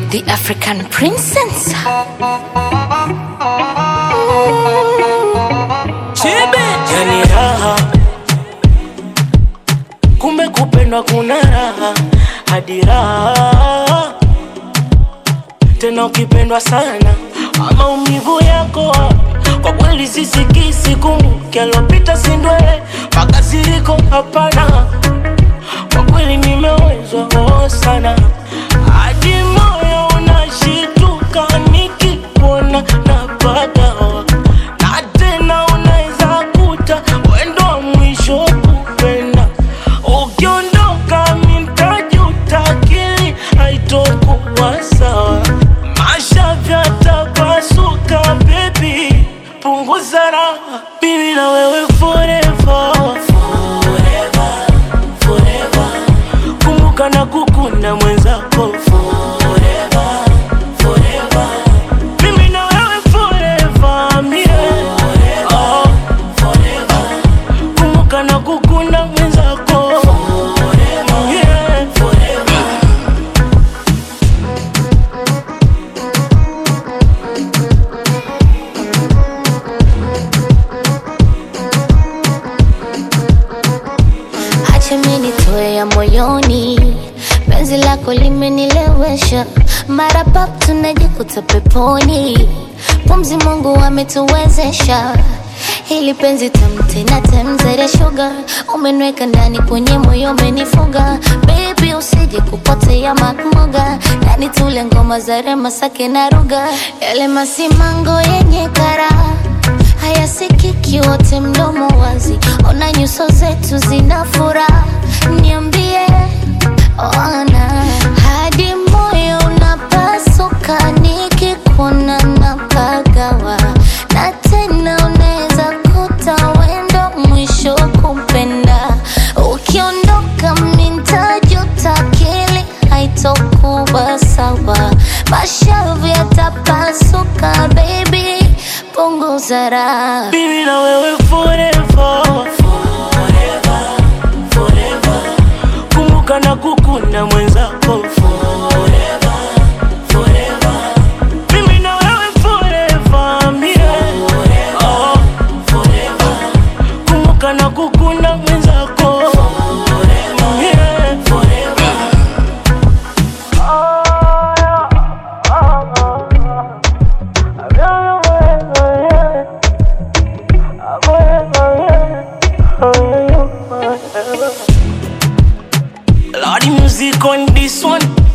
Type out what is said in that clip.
The African princess. Yani raha, kumbe kupendwa kuna raha hadi raha tena, ukipendwa sana maumivu yako kwa kweli sisikisi. Kumbuke alopita sindwele makasiriko, hapana. Kwa kweli nimewezwa oh sana hadi moyo unashituka nikikuona napagawa na tena unaweza kuta wendo wa mwisho kupenda ukiondoka mitajuta akili haitokuwa sawa mashavi atapasuka bebi punguza raha mimi na wewe forever forever forever kumbuka na kukunda mwenzako forever forever mimi na wewe forever mie oh, forever kumbuka na kukunda mwenzako yeah, forever Acha mimi nitoe ya moyoni, penzi lako limenilewesha, mara pap tunajikuta peponi, pumzi Mungu ametuwezesha hili penzi tamu tena temzere sugar, umeniweka ndani kwenye moyo umenifunga, baby usije kupotea makmoga, ndani tule ngoma za rema sake na ruga, yale masimango yenye karaha hayasikiki wote mdomo wazi, ona nyuso zetu zina furaha, niambie ona hadi moyo unapasuka nikikuona napagawa, na tena unaweza kuta wendo mwisho kupenda, ukiondoka mintajuta, akili haitokuwa sawa, mashavu yatapasuka, baby punguza raha. Mimi na wewe forever forever forever kumbuka na kukunda mwenzako forever forever mimi na wewe forever mie oh, forever kumbuka na kukunda mwenzako yeah, forever Lordy music on this one